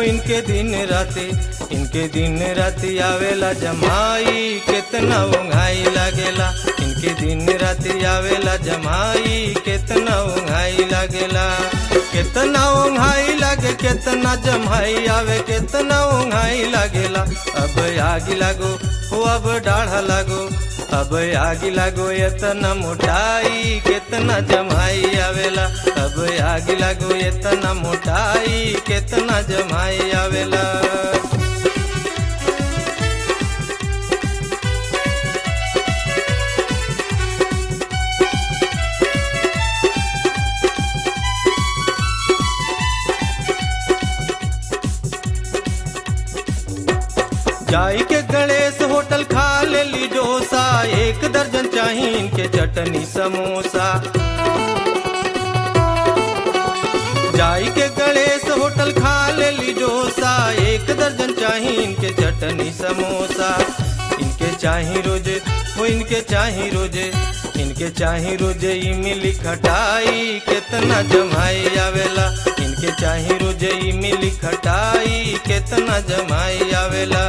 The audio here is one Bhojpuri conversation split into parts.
इनके दिन राते इनके दिन राती आवेला जमाई केतना उंघाई लागेला इनके दिन राती आवेला जमाई केतना उंघाई लागेला केतना उंघाई लागे केतना जमाई आवे केतना उंघाई लागेला अब आगी लागो हो अब डाढ़ा लागो अब आगी लागो एतना मोटाई केतना जमाई आवेला अब आगी लागो एतना मोटाई केतना जमाई आवेला जाई के गणेश होटल खा ले ली डोसा एक दर्जन चाही इनके चटनी समोसा जाई के गणेश होटल खा ले ली डोसा एक दर्जन चाही इनके चटनी समोसा इनके चाही रोजे वो इनके चाही रोजे इनके चाही रोजे इमली खटाई केतना जमाई आवेला इनके चाही रोजे इमली खटाई केतना जमाई आवेला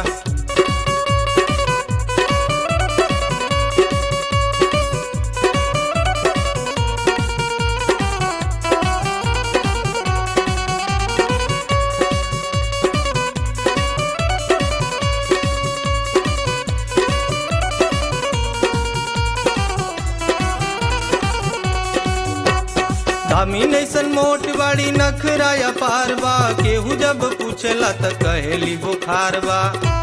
दामी नैसन मोट बाड़ी नखराया पारबा केहू जब पूछला त कहेली बुखार बा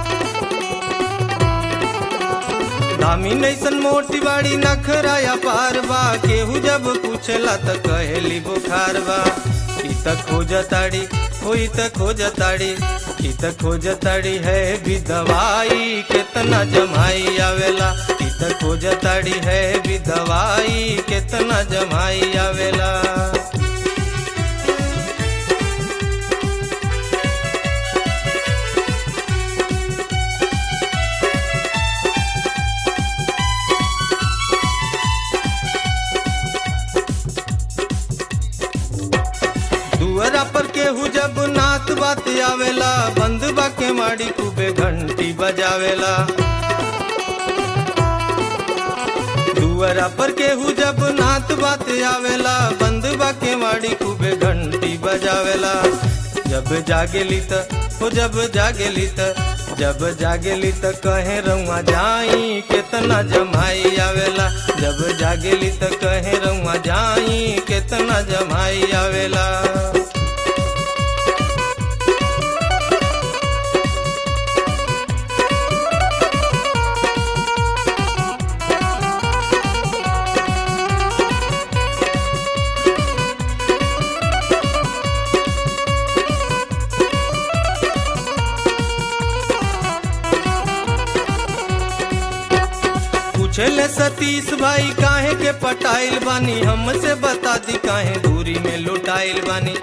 दामी नैसन मोटी बाड़ी नखराया पारबा केहू जब पूछला त कहेली बुखार बा ई त खोजताड़ी हो ई त खोजताड़ी ई त खोजताड़ी है भी दवाई केतना जमाई आवेला ई त खोजताड़ी है भी दवाई केतना जमाई आवेला दुअरा पर केहू जब नात बात आवेला बंद बा के माड़ी खूबे घंटी बजावेला दुअरा पर केहू जब नात बात आवेला बंद बा के माड़ी खूबे घंटी बजावेला जब जागेली त हो जब जागेली त जब जागेली त कहे रउआ जाई केतना जमाई आवेला जब जागेली त कहे रउआ जाई केतना जमाई आवेला पूछले सतीश भाई काहे के पटाइल बानी हमसे बता दी काहे दूरी में लुटाइल बानी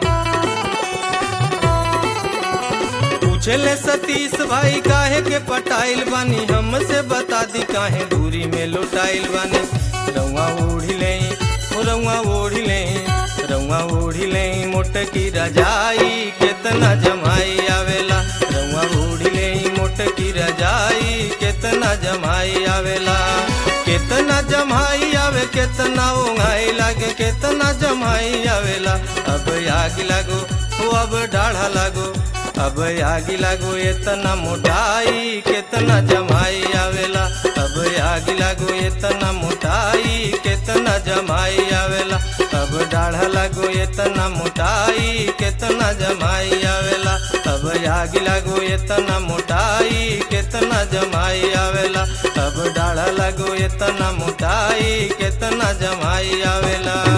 पूछले सतीश भाई काहे के पटाइल बानी हमसे बता दी काहे दूरी में लुटाइल बानी रउआ ओढ़ी ले रउआ ओढ़ी ले रउआ ओढ़ी ले मोटकी रजाई केतना जमाई आवेला रउआ ओढ़ी ले मोटकी रजाई केतना जमाई आवेला केतना जमाई आवे केतना ओंघाई लागे केतना जमाई आवेला अब आग लागो हो अब डाढ़ा लागो अब आगी लागो एतना मोटाई केतना जमाई आवेला अब आगी लागो एतना मोटाई केतना जमाई आवेला अब डाढ़ा लागो एतना मोटाई केतना जमाई आवेला अब आगी लागो एतना मोटाई केतना जमाई आवेला अब डाढ़ा लागो एतना मोटाई केतना जमाई आवेला